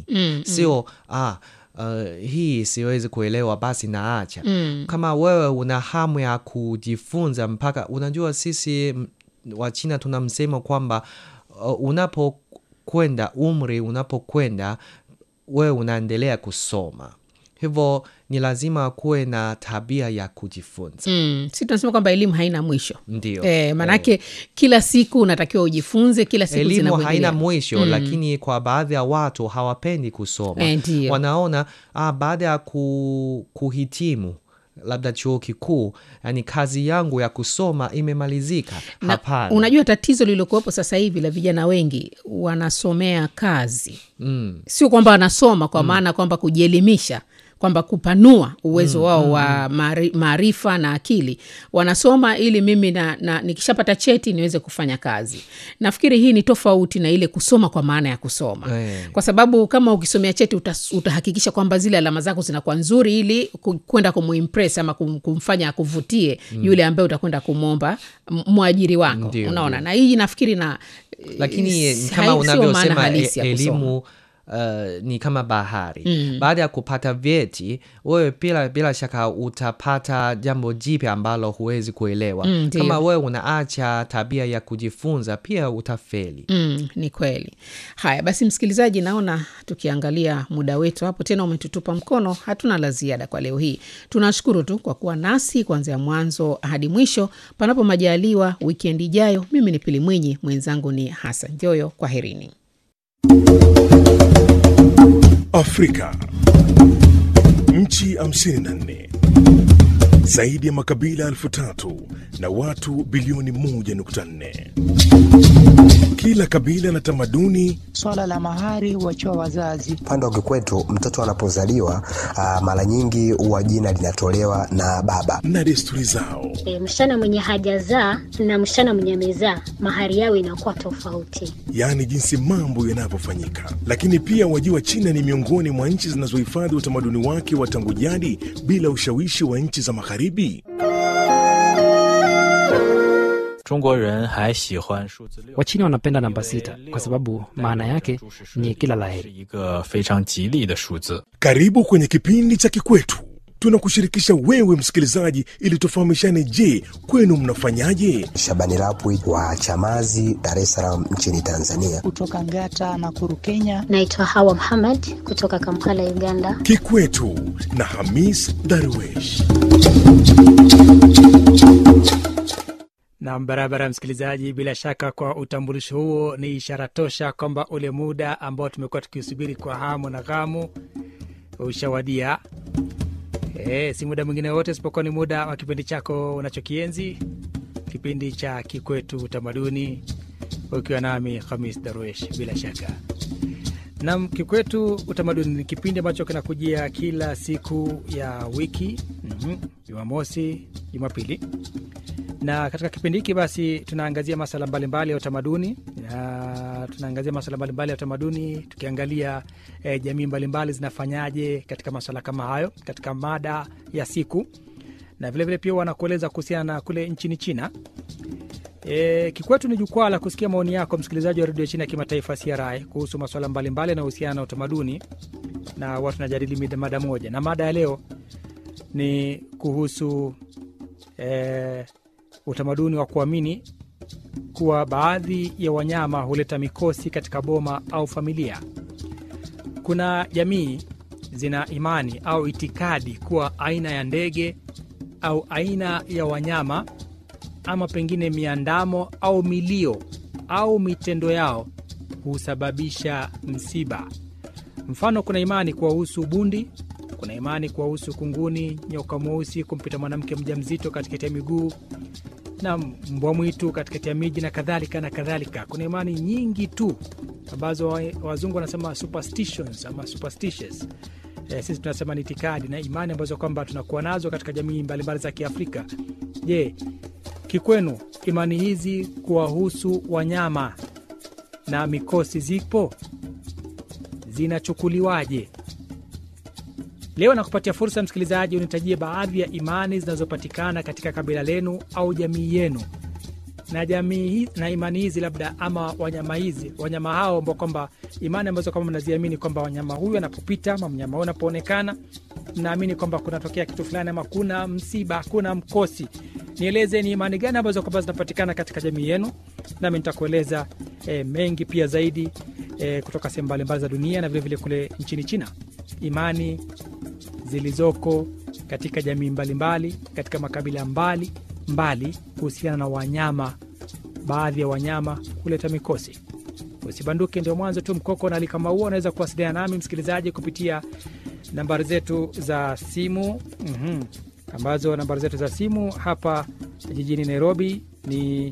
Mm, sio ah, uh, hii siwezi kuelewa basi naacha Mm. kama wewe una hamu ya kujifunza mpaka unajua sisi m- wa China tuna msemo kwamba uh, unapokwenda umri unapokwenda wewe unaendelea kusoma hivyo ni lazima kuwe na tabia ya kujifunza Mm. si tunasema kwamba elimu haina mwisho ndio e, maanake kila siku unatakiwa ujifunze kila siku elimu zinavyoendelea. haina mwisho lakini kwa baadhi ya watu hawapendi kusoma Eh, ndio. wanaona ah, baada ya ku, kuhitimu labda chuo kikuu yani kazi yangu ya kusoma imemalizika Na hapana unajua tatizo lililokuwepo sasa hivi la vijana wengi wanasomea kazi mm. sio kwamba wanasoma kwa maana kwamba kujielimisha kwamba kupanua uwezo wao wa maari- maarifa na akili wanasoma ili mimi na, na nikishapata cheti niweze kufanya kazi nafikiri hii ni tofauti na ile kusoma kwa maana ya kusoma Eh. kwa sababu kama ukisomea cheti utas, utahakikisha kwamba zile alama zako zinakuwa nzuri ili ku- kwenda kumuimpress ama kum, kumfanya akuvutie yule ambaye utakwenda kumwomba m- mwajiri wako Ndio, unaona na hii nafikiri na lakini eh, ni hai- kama sio maana unavyosema halisi e, ya kusoma. elimu Uh, ni kama bahari mm. baada ya kupata vyeti wewe bila, bila shaka utapata jambo jipya ambalo huwezi kuelewa Mm, ndio. kama wewe unaacha tabia ya kujifunza pia utafeli Mm, ni kweli haya basi msikilizaji naona tukiangalia muda wetu hapo tena umetutupa mkono hatuna la ziada kwa leo hii tunashukuru tu kwa kuwa nasi kuanzia mwanzo hadi mwisho panapo majaliwa wikendi ijayo mimi ni pili mwinyi mwenzangu ni hasan joyo kwa herini Afrika. Nchi 54 zaidi ya makabila elfu tatu na watu bilioni 1.4. Kila kabila na tamaduni Swala la mahari huachiwa wazazi. Upande wa kikwetu mtoto anapozaliwa ah, mara nyingi huwa jina linatolewa na baba. na desturi zao. E, msichana mwenye hajazaa na msichana mwenye amezaa mahari yao inakuwa tofauti. yaani jinsi mambo yanavyofanyika. Lakini pia wajua, China ni miongoni mwa nchi zinazohifadhi utamaduni wake wa tangu jadi bila ushawishi wa nchi za Magharibi. 中国人还喜欢数字六， Wachina wanapenda namba sita kwa sababu maana yake ni kila 是 laheri. 一个非常吉利的数字。 Karibu kwenye kipindi cha Kikwetu. Tunakushirikisha wewe msikilizaji, ili tufahamishane. Je, kwenu mnafanyaje? Shabani Rapwi wa Chamazi, Dar es Salaam nchini Tanzania. Kutoka Ngata na Kuru, Kenya. Naitwa Hawa Muhammad kutoka Kampala, Uganda. Kikwetu na Hamis Darwesh. Na barabara, msikilizaji, bila shaka kwa utambulisho huo ni ishara tosha kwamba ule muda ambao tumekuwa tukiusubiri kwa hamu na ghamu ushawadia. E, si muda mwingine wote isipokuwa ni muda wa kipindi chako unachokienzi, kipindi cha Kikwetu Utamaduni, ukiwa nami Hamis Darwesh. Bila shaka nam Kikwetu Utamaduni ni kipindi ambacho kinakujia kila siku ya wiki, mhm, Jumamosi, Jumapili na katika kipindi hiki basi tunaangazia masala mbalimbali ya utamaduni na tunaangazia masala mbalimbali ya utamaduni tukiangalia eh, jamii mbalimbali zinafanyaje katika maswala kama hayo katika mada ya siku na vilevile vile pia wanakueleza kuhusiana na kule nchini china E, Kikwetu ni jukwaa la kusikia maoni yako msikilizaji wa redio ya China ya kimataifa CRI kuhusu masuala mbalimbali yanayohusiana na utamaduni na watu najadili mida- mada moja, na mada ya leo ni kuhusu e, utamaduni wa kuamini kuwa baadhi ya wanyama huleta mikosi katika boma au familia. Kuna jamii zina imani au itikadi kuwa aina ya ndege au aina ya wanyama ama pengine miandamo au milio au mitendo yao husababisha msiba. Mfano, kuna imani kuwahusu bundi, kuna imani kuwahusu kunguni, nyoka mweusi kumpita mwanamke mjamzito katikati ya miguu na mbwa mwitu katikati ya miji na kadhalika na kadhalika. Kuna imani nyingi tu ambazo wa- wazungu wanasema superstitions ama superstitious. E, sisi tunasema ni itikadi na imani ambazo kwamba tunakuwa nazo katika jamii mbalimbali za Kiafrika. Je, kikwenu imani hizi kuwahusu wanyama na mikosi zipo zinachukuliwaje? Leo nakupatia fursa msikilizaji, unitajie baadhi ya imani zinazopatikana katika kabila lenu au jamii yenu na jamii hi- na imani hizi labda ama wanyama hizi wanyama hao ambao kwamba imani ambazo kwamba mnaziamini kwamba wanyama huyu anapopita ama mnyama huyu anapoonekana mnaamini kwamba kunatokea kitu fulani ama kuna msiba kuna mkosi nieleze ni imani gani ambazo kwamba zinapatikana katika jamii yenu nami nitakueleza e, mengi pia zaidi e, kutoka sehemu mbalimbali za dunia na vilevile vile kule nchini china imani zilizoko katika jamii mbalimbali mbali, katika makabila mbali mbali kuhusiana na wanyama baadhi ya wanyama kuleta mikosi usibanduke ndio mwanzo tu mkoko na kama huo unaweza kuwasiliana nami msikilizaji kupitia nambari zetu za simu mm-hmm. ambazo nambari zetu za simu hapa jijini nairobi ni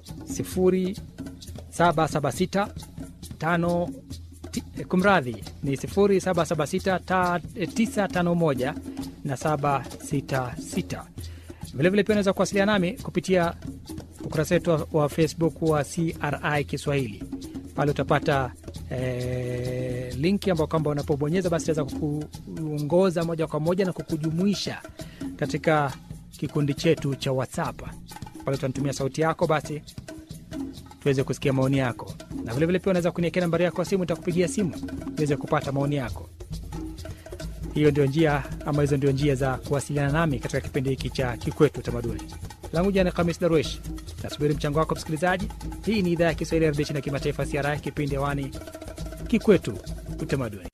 0776 tano ti- kumradhi ni 0776 na 766 vilevile pia unaweza kuwasiliana nami kupitia ukurasa wetu wa, wa facebook wa cri kiswahili pale utapata eh, linki ambao kwamba unapobonyeza basi itaweza kukuongoza moja kwa moja na kukujumuisha katika kikundi chetu cha whatsapp pale utanitumia sauti yako basi tuweze kusikia maoni yako na vilevile pia unaweza kuniekea nambari yako ya simu itakupigia simu uweze kupata maoni yako hiyo ndio njia ama hizo ndio njia za kuwasiliana nami katika kipindi hiki cha kikwetu utamaduni langu jana kamis darwesh nasubiri mchango wako msikilizaji hii ni idhaa ya kiswahili ya redio china kimataifa siara kipindi hewani kikwetu utamaduni